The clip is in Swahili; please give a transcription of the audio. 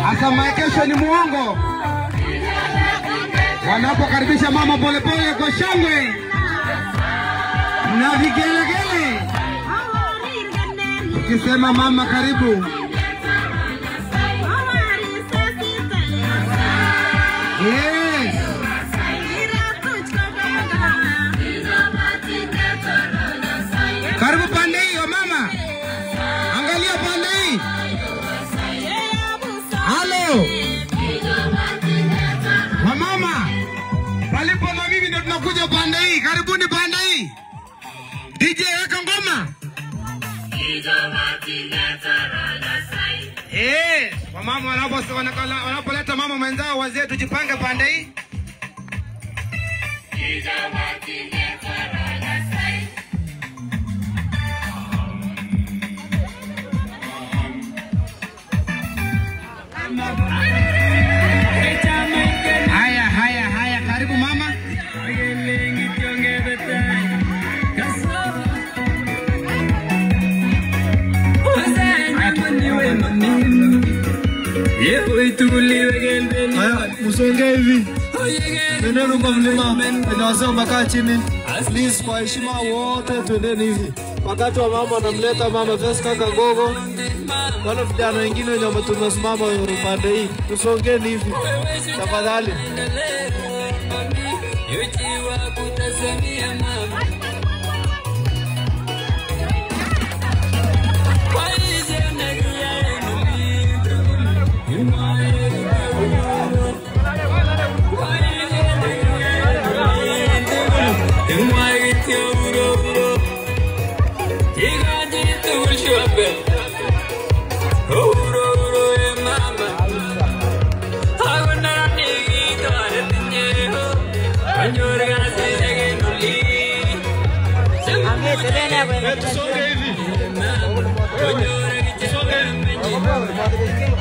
Hasa maekesho ni muongo, wanapokaribisha mama polepole kwa shangwe na vigelegele, tukisema mama karibu. Yes. Karibu pande hiyo mama, angalia pande hii. Halo wamama, palipo na mimi ndio tunakuja pande hii. Karibuni pande hii. DJ weka ngoma. Eh, wamama wanapo- wanakala- wanapoleta mama mwenzao, wazee tujipange pande hii. Haya, haya, haya, karibu mama. Haya, msongee hivi, twendeni kwa mlima penye wazee wamekaa chini. Please, kwa heshima wote, twendeni hivi. Wakati wa mama anamleta mama Veska Kagogo, wale vijana wengine wenye wame- tumesimama upande hii, tusongeni hivi tafadhali. Tusonge hivi, tusonge hivi.